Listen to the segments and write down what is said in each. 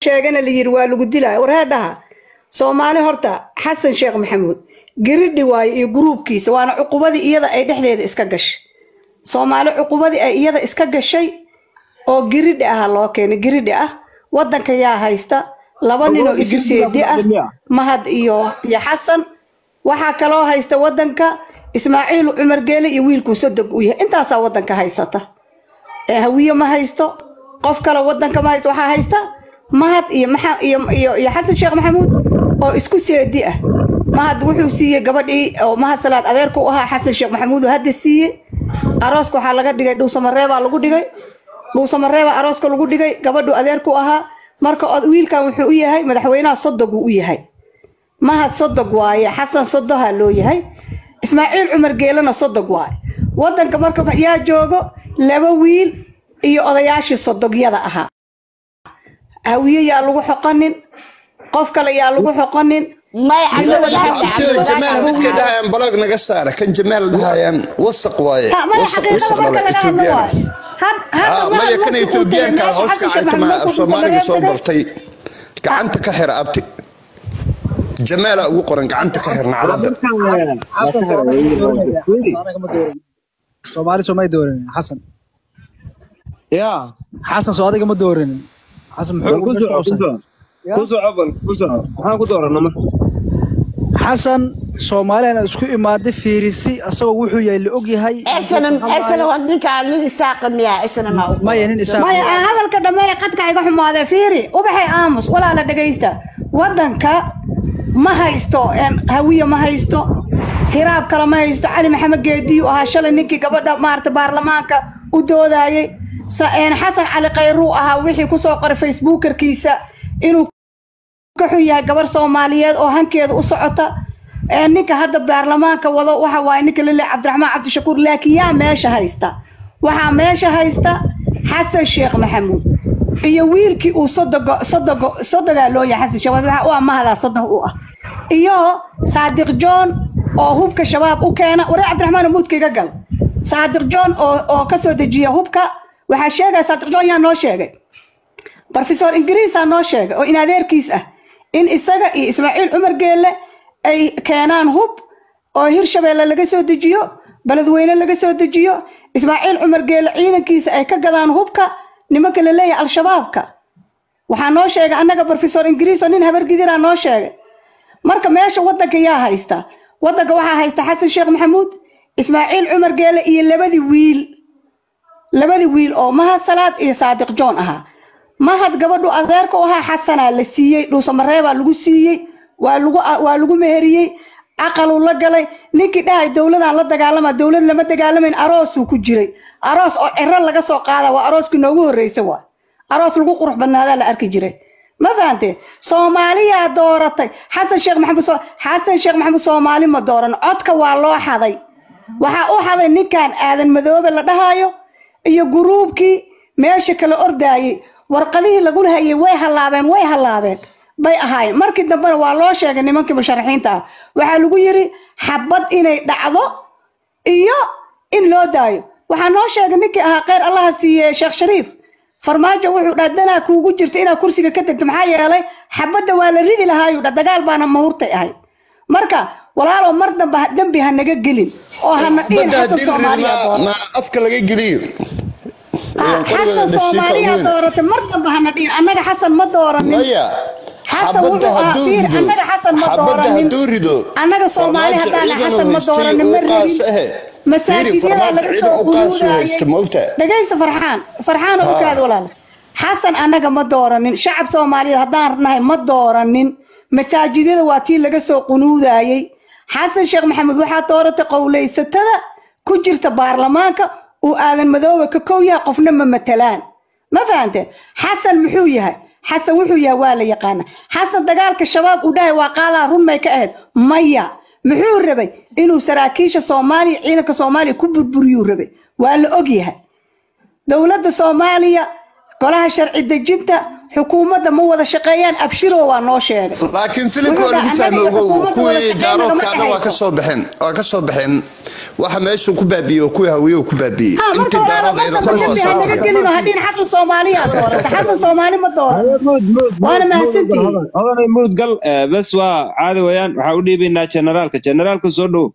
sheegana la yiri waa lagu dilaya warheedhaha soomaali horta xasan sheekh maxamuud giridhi waayo iyo gruubkiisa waana cuqubadii iyada ay dhexdeeda iska gashay soomaali cuqubadii ay iyada iska gashay oo giridhi ah loo keenay giridhi ah wadanka yaa haysta laba nin oo isu seedi ah mahad iyo iyo xasan waxaa kaloo haysta wadanka ismaaciil cumar geele iyo wiilkuu sodog u yahay intaasaa wadanka haysata ee hawiye ma haysto qof kale wadanka ma haysto waxaa haysta mahad iyo maxa iyo iyo iyo xasan sheekh maxamuud oo isku seedi ah mahad wuxuu siiyey gabadhii oo mahad salaad adeerku u ahaa xasan sheekh maxamuud oo hadda siiyey arooska waxaa laga dhigay dhuusamareebaa lagu dhigay dhuusamareebaa arooska lagu dhigay gabadhu adeerku ahaa marka od- wiilkan wuxuu u yahay madaxweynaha sodoguu u yahay mahad sodog waaye xasan sodoha loo yahay ismaaciil cumar geelena sodog waaye wadanka marka yaa joogo laba wiil iyo odayaashii sodogyada ahaa hawiye yaa lagu xoqanin qof kale yaa lagu xoqanin maya cabdi wadaad abtiyo jamaal midka dhahayaan balog naga saara kan jamaal dhahayaan wasaq waaye Ha, maya wasaq xaqiiqada wasaq marka dhale laga hadlo etoobiyaan waaye Had- hadda ah mahad maya kan markuu ku tegay etoobiyaanka meesha hoos xasan ka sheekh cagtama maxamuud af markuu soomaaliga soo Dhuusamareeb bartay gacanta ka xira abti jamaala ugu qoran gacanta ka xirna calada xasan soomaali dooranaya xasan anaga ma dooran soomaali soomay dooranin xasan ya xasan soo adiga ma dooranin xasan muxuu ku meesha soco ku qabsan soco ku soco bal ku soco maxaan ku dooranaa marka xasan soomaaliana isku imaaday fiirisi asagoo wuxuu yahay la og yahay اسنا اسنا وديك على الساق ميا اسنا ما maya nin isaaq maya aan hadalka dhammeeya qadka iga xumaadee fiiri ubaxay aamus walaala dhegaysta wadanka ma haysto een, hawiye ma haysto hiraab kale ma haysto cali maxamed geediyu ahaa shalay ninkii gabadha maarata baarlamaanka u doodayay Sa- een, xasan cali kayruu ahaa wixii kusoo qoray facebookerkiisa inuu ka xun yahay gabar soomaaliyeed oo hankeeda u socota ee ninka hadda baarlamaanka wado waxa waaye ninka lele cabdiraxmaan cabdishakuur laakiin yaa meesha haysta waxaa meesha haysta xasan sheekh maxamuud iyo wiilkii uu sodogo sodogo sodogaa loo yahay xasan sheekh waxa u ah mahadaa sodon u ah iyo saadiq john oo hubka shabaab u keena waree cabdiraxmaan muudka iga gal saadiq john oo oo kasoo dejiya hubka waxaa sheegaya saadiq john yaa noo sheegay brofesor ingiriisaa noo sheegay oo in adeerkiis ah in isaga iyo ismaaciil cumar geelle ay keenaan hub oo hirshabeelle laga soo dejiyo beledweyne laga soo dejiyo ismaaciil cumar geelle ciidankiisa ay ka gadaan hubka nimanka la leeyahay al-shabaabka waxaa noo sheegay annaga brofesor ingiriis oo nin habargidiraa noo sheegay marka meesha wadanka yaa haysta wadanka waxaa haysta xasan sheekh maxamuud ismaaciil cumar geelle iyo labadii wiil labadii wiil oo mahad salaad iyo saadiq john ahaa mahad gabadhu adeerka u ahaa xasanaa la siiyey dhuusamareebaa lagu siiyey waa lagu waa lagu meheriyey aqaluu la galay ninkii dhahay dowladaan la dagaalama dowlad lama dagaalamayn aroosuu ku jiray aroos oo ciro laga soo qaada waa arooskii noogu horreysa waa aroos lagu qurux badnaadaa la arki jiray ma fahantee soomaaliyaa dooratay xasan sheekh maxamuud soo- xasan sheekh maxamuud soomaali ma dooran codka waa loo xaday waxaa u xaday ninkan aadan madoobe la dhahaayo iyo guruubkii meesha kala ordaayey warqadihii lagula hayay way hallaabeen way hallaabeen bay ahaayeen markii dambena waa loo sheegay nimankii musharaxiinta ah waxaa lagu yiri xabad inay dhacdo iyo in loo daayo waxaa noo sheegay ninkii ahaa kheyr allaha siiye sheekh shariif farmaajo wuxuu dhaa danaa kuugu jirta inaad kursiga ka tegto maxaa yeelay xabadda waa la ridi lahaayuu dha dagaal baana mahurtay ahayd marka walaalow mar damba ha- dembi ha naga gelin oo hana dhihin badda xasan hadii la soomaaliya yidhi dooro ma afka laga geliyo Ah, xasan soomaaliya dooratay mar damba hana dhihin annaga xasan ma dooranin maya xasan xabadda wuxuu ahaa hadduu fiir rido annaga xasan ma xabadda dooranin hadduu rido annaga soomaali farmaajo haddaana xasan ciidan ma haystay dooranin ma uu qaas rabin ahe masaajidyada farmaajo laga ciidan soo u qaas u haysta uruurayay ma ogtahay dhegaysa farxaan farxaan oo Ha. ukaad walaal xasan annaga ma dooranin shacab soomaaliyeed haddaan nahay ma dooranin masaajidyada waa tii laga soo qunuudayey xasan sheekh maxamed waxaa dooratay qowlaysatada ku jirta baarlamaanka uu aadan madoobe ka kow yahay qofna ma matalaan ma fahante xasan muxuu yahay xasan wuxuu yahay waa la yaqaana xasan dagaalka shabaab uu dhahay waa qaadaa run may ka ahayd maya muxuu rabay inuu saraakiisha soomaaliya ciidanka soomaaliya ku burburiyuu rabay waa la og yahay dowladda soomaaliya golaha sharci dejinta xukuumadda ma wada shaqeeyaan abshiro waa noo sheegay laakiin filimka waa Wuxuu lagu dhahay, fahmay annaga iyo ogow xukuumadda wada kuwii shaqeynayna ma daaroodkaada waa ka dhexayso. soo baxeen waa ka soo baxeen waxa meeshu ku baabiiyey oo kuwii hawiye ku baabiiyey ها marka intii walaalo daaradayda wadanka dhan waa dambi soo ha naga tageen gelino hadhiin xasan soomaaliya doorata xasan soomaali ma doorato waana mahadsantihiin odanay muud gal eh, bes waa caadi weeyaan waxaa u dhiibaynaa generaalka generaalka soo dhow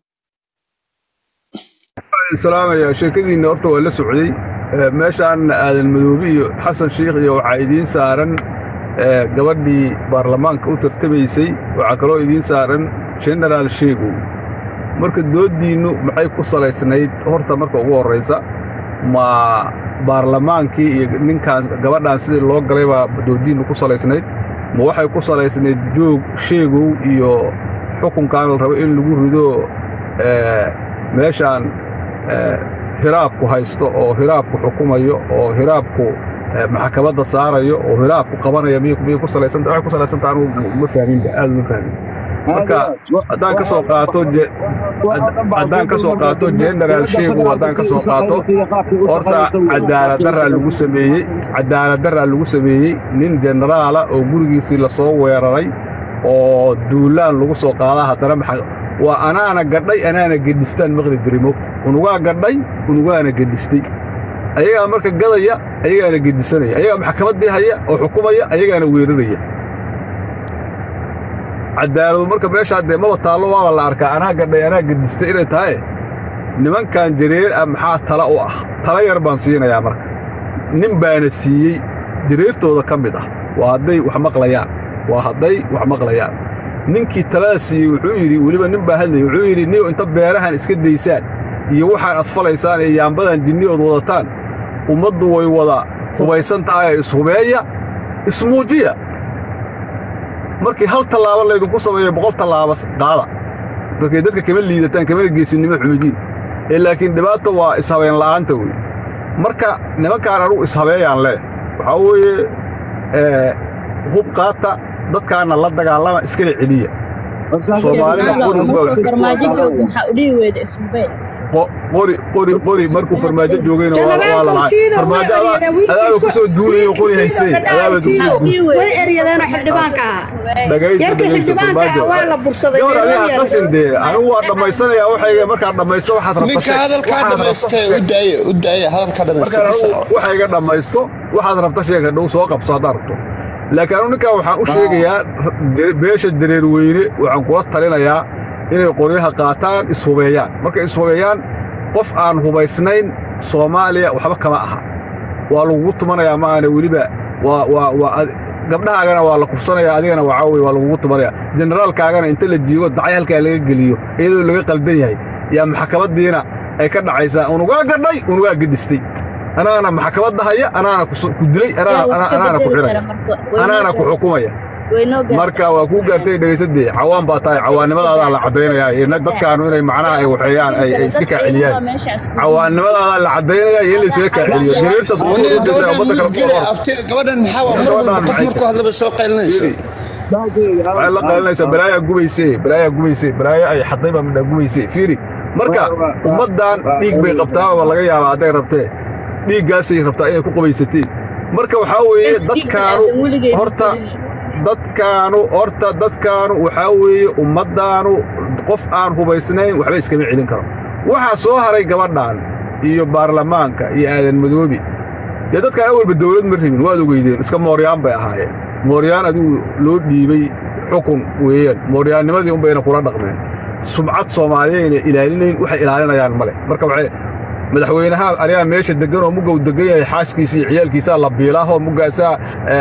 salaamaya sheekadiinna horta waa la socday Ee, meeshaan aadan madoobe iyo xasan shiikh iyo waxaa idiin saaran ee, gabadhii baarlamaanka u tartamaysay waxaa kaloo idiin saaran genaraal sheegow marka dooddiinnu maxay ku salaysnayd horta marka ugu horraysa ma baarlamaankii iyo ninkaan gabadhaan sidii loo galay baa dooddiinnu ku salaysnayd ma waxay ku salaysnayd joog sheegow iyo xukunkan la rabo in lagu rido ee, meeshaan ee, hiraabku haysto oo hiraabku xukumayo oo hiraabku ee, maxkamadda saarayo oo hiraabku qabanaya miyay miyay ku salaysanta waxay ku salaysanta anugu ma fahminba aad uma fahmin marka haddaan ka soo qaato je- hadd- haddaan ka soo qaato generaal sheegu haddaan ka soo qaato horta cadaaladdaraa lagu sameeyey cadaaladdaraa lagu sameeyey nin generaala oo gurigiisii lasoo weeraray oo duulaan lagu soo qaadaa haddana maxa waa anaana gadhay anaana gedhistaan maqli jiray moogta unugaa gadhay unugaana gedhistay ayagaa marka gadaya ayagaana gedisanaya ayagaa maxkamaddii haya oo xukumaya ayagaana weeraraya cadaaladu marka meeshaa dee maba taallo waaba la arkaa anaa gadhay anaa gedhistay inay tahay nimankan jareer ah maxaa tala u ah tala yar baan siinayaa marka nin baana siiyey jareertooda ka mid ah waa hadday wax maqlayaan waa hadday wax maqlayaan ninkii talada siiyey wuxuu yidhi weliba nin baa hadlayay wuxuu yidhi niyow inta beerahan iska daysaan iyo waxaan adfalaysaan iyo yaambadan jinniyood wadataan ummaddu way wada hubaysan tahay ee ishubeeya ismuujiya markii hal tallaabo laydinku sameeyo boqol tallaabo qaada markay dadka kama liidataan kamana geesinimo xumidiin ee laakiin dhibaata waa ishabeen la'aanta wey marka nimankaan anugu ishabeeyaan leh waxaa weeye ee, hub qaata dadkaana la dagaalama iskala celiya soomaalida qori uga- farmaajo joog maxaa u dhihi weyda isubey qo- qori qori qori markuu farmaajo joogayna waa waa la lahay farmaajo adaa adaaba ku soo duulayo qori haystay adaaba ku soo duulay way eryadeenoo xildhibaanka ahaa dhagaysta yarkii dhagaysta xildhibaanka farmaajo ah waa la bursaday gabar dee adiga waa qasin dee anigu waa dhammaysanayaa waxayga markaad dhammaysto waxaad rabta ninka sheeg. hadalkaa Waxaad rabta dhamaystay sheeg. u daaya u daaya hadalkaa markaan dhamaystay anigu waxayga dhammaysto waxaad rabta sheeg hadhow soo qabso haddaad rabto laakiin anigu ninkan waxaan u sheegayaa dere- beesha dareer weyne waxaan kula talinayaa inay qoryaha qaataan ishubeeyaan markay ishubeeyaan qof aan hubaysnayn soomaaliya waxba kama aha waa lagugu tumanayaa ma ahane weliba waa waa waa ad- gabdhahaagana waa la kufsanayaa adigana waxaa weye waa lagugu tumanayaa generaalkaagana inta la jiigo dacay halkaa laga geliyo iyadoo laga qaldan yahay yaa maxkamaddiina ay ka dhacaysaa unugaa gadhay unugaa gedhistay anaana maxkamadda haya anaana ku su- ku dilay anaana- ana- anaana ku xidhaya anaana ku xukumaya marka waa kuu gaartay dhegaysadee cawaan baa tahay cawaannimadaada la caddaynayaa iyo nag dadkaanu inay macnaha ay waxeeyaan ay ay iska kaaceliyaan cawaannimadaada la caddaynayaa iyo in la iskaga kaaceliyo jareerta waniga ummadda gabadhan kale mudgele ku afti gabadhan maxaa waa mar walba qof markuu hadlaba soo qaylinayso waxay la qalinaysaa balaayaa gubayse balaayaa gubayse balaayo ay xaday baa midhaa gubayse fiiri marka ummaddan dhiig bay qabtaaba laga yaabaa hadday rabtee dhiiggaasay rabtaa inay ku qubaysateen marka waxaa weeye dadkaanu horta dadkaanu horta dadkaanu waxaa weeye ummaddaanu qof aan hubaysnayn waxba iskama celin karo waxaa soo haray gabadhan iyo baarlamaanka iyo aadan madoobi dee dadkaan awalba dawlad ma rabin waad ogeydeen iska mooryaan bay ahaayeen mooryaan adigu loo dhiibay xukun weeyaan mooryaannimadii unbayna kula dhaqmeen subcad soomaaliyayna ilaalinayn waxay ilaalinayaan male marka waxay madaxweynaha arigaa meesha deggan oo muggow deggan yahay xaaskiisa iyo ciyaalkiisaa la biilaahoo muggaasaa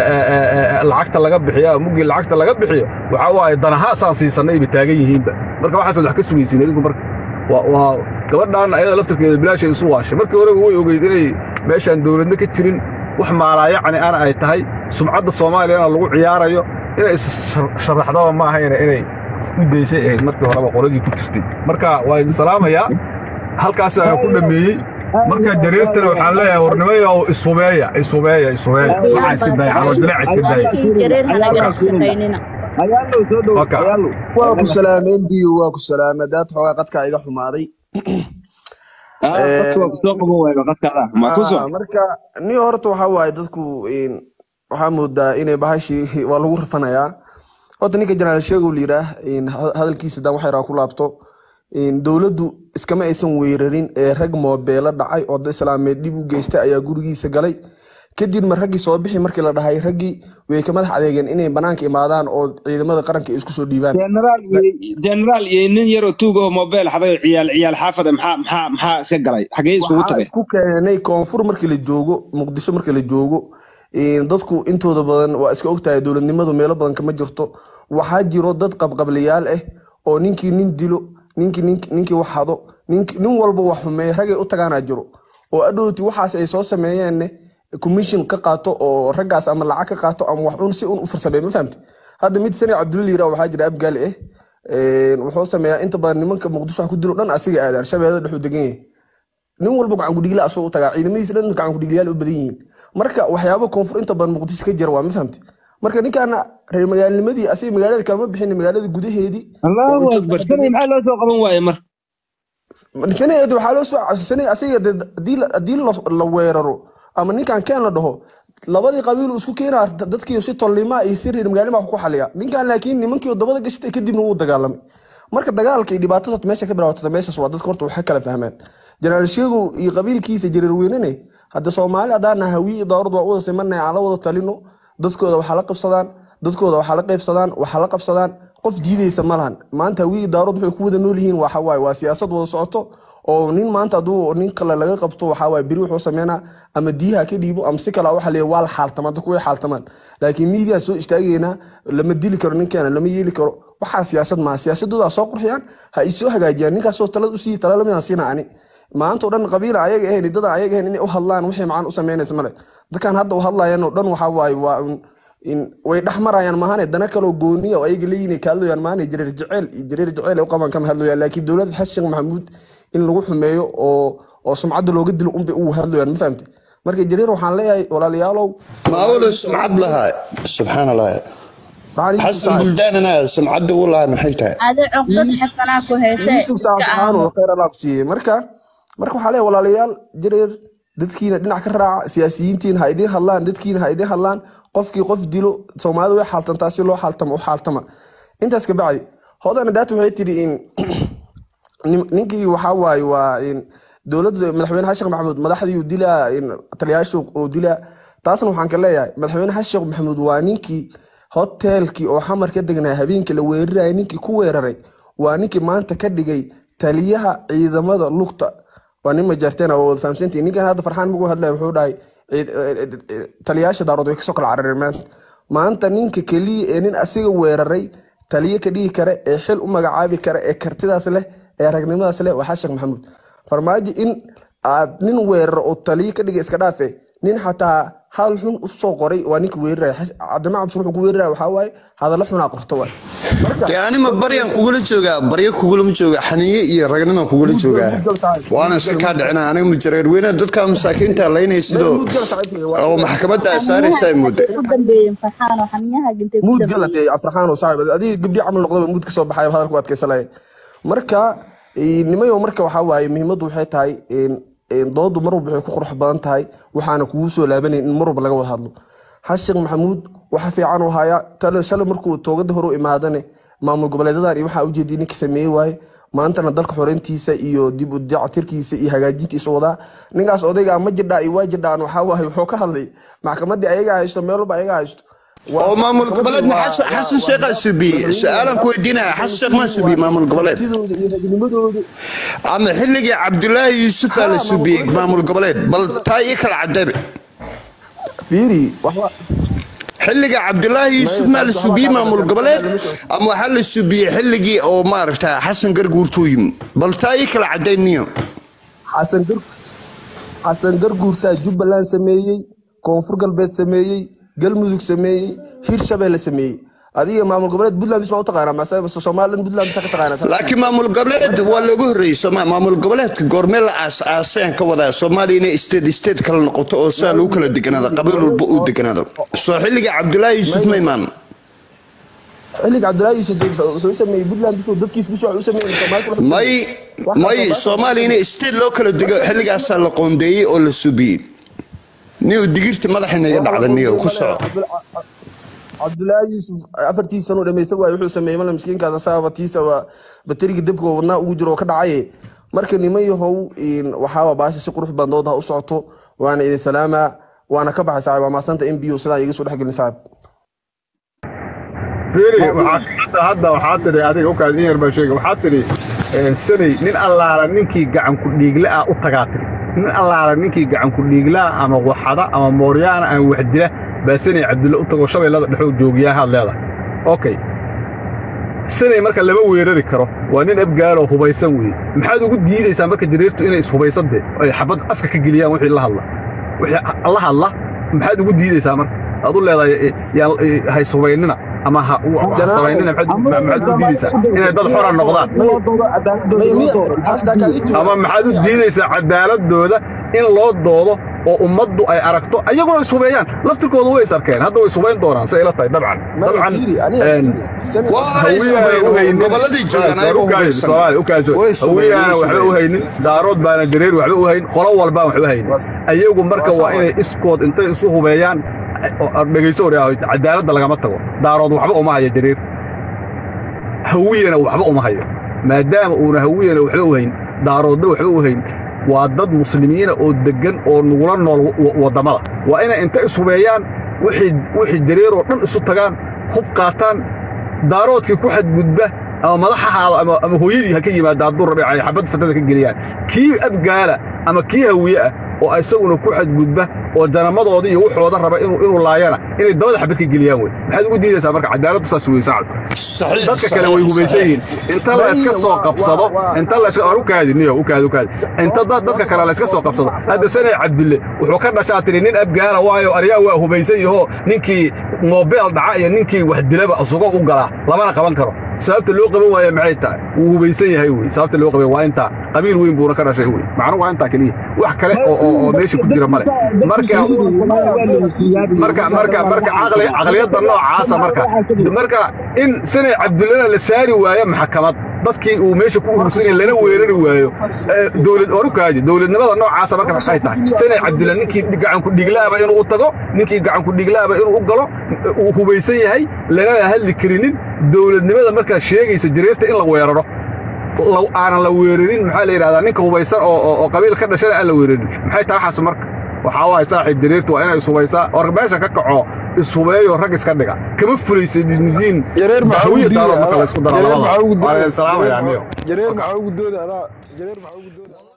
lacagta laga bixiyaa muggii lacagta laga bixiyo waxaa waaye danahaasaan siisannay bay taagan yihiinba marka waxaasaad wax ka sugaysiin idinku marka waa waa gabadhaanna ayada laftarkeeda bilaashay isu waashay markii horeba way ogeyd inay meeshaan dawladna ka jirin wax maalaayacni ana ay tahay sumcadda soomaaliyana lagu ciyaarayo inay is-sharaxdaba ma ahayna inay u daysay ahayd markii horeba qoladii ku jirtay marka waa idin salaamayaa halkaas ayaan ku dhammeeyey marka jareertana waxaan leeyahay warnimaya oo ishubeeya ishubeeya ishubeeya waxaa iska daaya caloodilaaca iska daaya jareer hanaga shaqaynina ayaalo soo dhow Waka. ayaalo waa ku salaameen biyo waa ku salaameen daad xoogaa qadka iga xumaaday ah dadka waa kusoo qaban wayno qadkaada ma ku Ah, soo marka ni horta waxaa waaye dadku in waxaa moodaa inay bahashii waa lagu rafanayaa horta ninka janaal sheegow layidhaah in ha- hadalkiisa daan wax yaraa ku laabto een, dowladdu iskama aysan weerarin ee rag moobeelo dhacay oo dad islaameed dib u geystay ayaa gurigiisa galay kadibna raggii soo bixi markii la dhahay raggii way ka madax adeegeen inay banaanka imaadaan oo ciidamada qaranka ay isku soo dhiibaan generaal iyo generaal iyo nin yaroo tuuga oo mobile xaday oo ciyaal ciyaal xaafada maxaa maxaa maxaa iska galay xagee isugu waxaa tageen isku keenay koonfur markii la joogo muqdisho markii la joogo een, dadku intooda badan waa iska ogtahay dowladnimadu meelo badan kama jirto waxaa jiro dad qabqablayaal ah oo ninkii nin dilo ninkii nin- ninkii wax hado ninkii- nin walba wax xumeeya ragay u tagaanaa jiro oo adhowti waxaas ay soo sameeyeen commission ka qaato oo raggaas ama lacag ka qaato ama wax un si un u farsameeyo ma fahamti hadda mid sani cabdulla yira waxaa jira abgaali ah een, wuxuu sameeyaa inta badan nimanka muqdisho wax ku dilo dhan asiga aadaan shabeellada dhexuu degan yahay nin walba gacan kudhigla asoo u tagaa ciidamadiisa dhan gacan kudhiglayaal u badan yihiin marka waxyaabo koonfur inta badan muqdisho ka jira waa ma fahamti marka ninkaana reer magaalnimadii asiga magaalada kalama bixin magaalada gudaheedii allahu akbar sanay maxaa loo soo qaban waaye mar sanadeed waxaa loo soo sanay asiga dee haddii la- haddii la- la weeraro ama ninkan keen la dhaho labadii qabiil uu isku keenaa dadkii si tolnima iyo si reer magaalnima ku xaliya ninkan laakiin nimankii wadamada gashtay kadibna wuu dagaalamay marka dagaalka iyo dhibaatada meesha ka bilaabatay meeshaas waa dadka horta waxay kala fahmaan jenaraal sheegow iyo qabiilkiisa jareer weynene hadda soomaali haddaan hawiye iyo dowrad waa u wada simanay aan la wada talino dadkooda waxaa la qabsadaan dadkooda waxaa la qaybsadaan waxaa la qabsadaan qof diideysa ma lahan maanta hawiye iyo dowrad waxay ku wada nool yihiin waxa waaye waa siyaasad wada socoto oo nin maanta hadduu nin kale laga qabto waxaa waaye beri wuxuu sameynaa ama diyaha ka dhiibo ama si kale waxa leeyahay waa la xaaltamaa dadku way xaaltamaan laakiin miidiyaa soo istaageynaa lama dili karo ninkeena lama yeeli karo waxaa siyaasad maaha siyaasadooda ha soo qurxiyaan ha isoo hagaajiyaan ninkaasoo talad usii tala lamidaan siina ani maanta oo dhan qabiila ayaga ahayn dada ayaga ahayn inay u hadlaan wixii macaan u sameynaysa male dadkan hadda u hadlayan oo dhan waxaa waaye waa un in way dhex marayaan maahane dana kaloo gooniya oo ayaga leeyihin ka hadlayaan maahane jareer jeceel iyo jareer jeceel ay u qabaan kama hadlayaan laakiin dowladda xasan sheekh maxamuud in lagu xumeeyo oo oo sumcadda looga dilo unbay ugu hadlayaan ma fahamte marka jareer waxaan leeyahay walaalayaalow maawalo sumcad lahaa subxaan allah waxaan idin xasan buldaanana sumcadda u lahaa maxay tahay adi cuqdad xasanaa ku hayse yusuf saacadaan oo khayr allah ku siiyey marka marka waxaa leeyahay walaalayaal jareer dadkiina dhinac ka raaca siyaasiyiintiin ha idiin hadlaan dadkiina ha idiin hadlaan qofkii qof dilo soomaalida way xaaltantaa si loo xaaltamo u xaaltama intaas ka bacdi hodana daata waxay tiri in nin- ninkii waxaa waaye waa in dowladda madaxweyne xasan sheekh maxamuud madaxdii uu dilaa in taliyaashu uu dilaa taasna waxaan ka leeyahay madaxweyne xasan sheekh maxamuud waa ninkii hoteelkii oo xamar ka degnaa habeenkii la weerarayay ninkii ku weeraray waa ninkii maanta ka dhigay taliyaha ciidamada lugta waa nin majarteena waa wada fahamsantihi ninkan hadda farxaan magu hadlaya wuxuu dhahay ciid- eh, eh, eh, taliyaasha daarood way kasoo kala carareen maanta maanta ninka keliya ee nin asiga weeraray taliye ka dhigi kare ee xil u magacaabi kare ee kartidaas leh ee ragnimadaas leh waa xasan sheekh maxamuud farmaajo in aad nin weeraro oo taliye ka dhigay iska dhaafe nin xataa hal xun usoo qoray waa ninka weeraraya Xas- cabdiraxmaan cabdi wuxuu ku weeraraya waxaa waaye hadallo xunaa qorto waay marka dee anima baryaan kugula joogaa baryo kugulama jooga xaniye iyo ragnima kugula joogaa waana iska kaa dhicina aniga mujareer weyne dadka masaakiinta laynay sidoo oo maxkamadda ay saaraysa ay mooda ku dambeeyeen farxaano xaniyaha gintay ku muud dambeeyeen galatay afraxaan oo saaxib adiga gabdhi camal noqdaba muud kasoo baxay hadalku adkaysanaya marka eh, nimayo marka waxaa waaye muhiimaddu waxay tahay in- in doodu mar walba waxay ku qurux badan tahay waxaana kugu soo laabanayn in mar walba laga wada hadlo xashiq maxamuud waxa fiican uu hayaa tale shalay markuu toogada hore u imaadane maamul goboleedadan iyo waxaa ujeediyay ninka sameeyey waaye maantana dalka xoreyntiisa iyo dib u dayactirkiisa iyo hagaajintiisa wadaa ninkaas odayga ma jirdhaa iyo waa jirdhaan waxaa waaye wuxuu ka hadlay maxkamadii ayaga haysto meel walba ayaga haysto Waa- oo maamul goboleed ma waa- xasan waa- xasan sheekhaa subiye su-aalan ku weydiinaya xasan sheekh maa subiye maamul goboleed kartidooda iyo ragnimadooda ama xilligii cabdulaahi yuusufaa la subiyey maamul goboleed bal taa ii kala cadabe fiiri waxba xilliga cabdulaahi yuusuf maa la subiyey maamul goboleed ama waxaa la subiyey xilligii oo maaragta xasan garguurtuu yimi bal taa ii kala cadayniyo xasan gar xasan garguurtaa jubbaland sameeyey koonfur galbeed sameeyey galmudug sameeyey hirshabelle sameeyey adiga maamul goboleed puntland bismaa u taqaanaa mase mase somaliland puntland bisa ka taqaanaa laakiin maamul goboleed waa looga horreeyey Soomaa- maamul goboleedka goormee la aas aaseen ka wadaa soomaaliya inay state state kala noqoto oo saa lagu kala deganaado qabiil walba uu deganaado soo xilliga cabdulaahi yuusuf ma imaan xilliga cabdulaahi yuusuf soo sameeyey puntland bisuu dadkiis bisuu wax u sameeyey Soomaali kula may Wax may kasta- soomaaliya inay state loo kala dego xilligaasaa la qoondeeyey oo la subiyey niyo digirta madaxa inaga dhacda niyo ku soco cabdullaahi yuusuf afartii sano dhamaysa waay wuxuu sameeyey mala miskiinkaas asaaba tiisaba bateriga debka oo wadnaa ugu jiro oo ka dhacaye marka niman yahow in waxaaba baasha si qurux badan doodaha u socoto waana idin salaamaa waana ka baxay saaxib waa maasanta m b o sidaa iga soo dhexgelin saaxib fiiri waxaa hadda hadda waxaa tidhi adiga u kaas in yar baa sheega waxaa tidhi een, sanay nin allaala ninkii gacan ku dhiigle ah u tagaa tidhi nin allaala ninkii gacan ku dhiiglaa ama waxada ama mooryaana ama waxdila baa sanay cabdulle u tago shabeellada dhexoo joogiyaa haad leedahay okay sanay marka lama weerari karo waa nin abgaaloo hubaysan weeye maxaad ugu diidaysaa marka jareertu inay ishubaysan dee ay xabad afka ka geliyaan wixii la hadla wixii la hadla maxaad ugu diidaysaa marka aad u leedahay eh, yaan eh, ha ishubaynina ama ha ha samaynina maxaad maxaad u diidaysaa inay dad xora noqdaan ama maxaad u diidaysaa cadaaladooda in loo doodo oo ummaddu ay aragto ayagoo is hubeeyaan laftirkooda way is arkeen hadda way is hubayn doonaan say ila tahay dabcan dabcan gobolladii joogaan ayaga hubaysan. Way is hubeeyeen, way hawiyaana is waxba u hubeeyeen. haynin daarood baana jareer waxba u hayn qolo walbaan waxba haynin ayagu marka waa inay iskood intay isu hubeeyaan oo- dhegayso war cadaaladda lagama tago daarood waxba uma hayo jareer hawiyana waxba uma hayo maadaama uuna hawiyana waxba u hayn daaroodna waxba u hayn waa dad muslimiina oo deggan oo nugula nool wa- waddamada waa inay inta ishubeeyaan wixii wixii jareer oo dhan isu tagaan hub qaataan daaroodkii ku xadgudba ama madax ha ahaado ama, ama hooyadii ha ka yimaada hadduu rabe ay xabad fatada ka geliyaan kii abgaala ama kii hawiye ah oo isaguna ku xadgudba oo janamadoodii iyo wuxooda raba inuu inuu laayana inay dabada xabad ka geliyaan wey maxaad ugu diidaysaa marka cadaaladdu saas wey sacad Saxiix, dadka kale saxiix, way hubaysan saxiix. yihiin inta la iska soo qabsado inta la iska u kaadi niyo u kaadi u kaadi inta dad dadka kale la iska soo qabsado hadda sanay cabdille wuxuu ka dhashaa tiri nin abgaala waayo aryaa waa hubaysan yaho ninkii moobeel dhaca iyo ninkii wax dilaba asugo u galaa lamana qaban karo sababta loo qaban waayo maxay tahay wuu hubaysan yahay wey sababta loo qaban waa intaa qabiil weyn buuna ka dhashay wey macnu waa intaa keliya wax kale oo oo oo meesha ku jira male marka marka marka marka caqli caqliyadda noocaasa marka marka in sanay cabdullana la saari waayo maxkamad dadkii uu meesha ku urursanay lana weerari waayo ee, dowlad orukaadi dowladnimada noocaasa marka maxay tahay sanay cabdulla ninkii gacan ku dhiglaaba inuu u tago ninkii gacan ku dhiglaaba inuu u galo uu hubaysan yahay lanana hadli karinin dowladnimada markaa sheegaysa jareerta in la weeraro law aanan la weerarin maxaa la yidhahdaa ninka hubaysan oo oo- oo qabiil ka dhashana aan la weerarin maxay tahay waxaas marka waxaa waaye saaxiib jareertu waa inay ishubaysaa or meesha ka kaco ishubeeyo rag iska dhiga kama fulaysa diin jareer maxaa ugu hawiya daalo diiday marka la isku daro jareer labada maxaa ugu waa diiday salaamaya amiyo jareer maxaa ugu dooda adaa jareer maxaa ugu dooda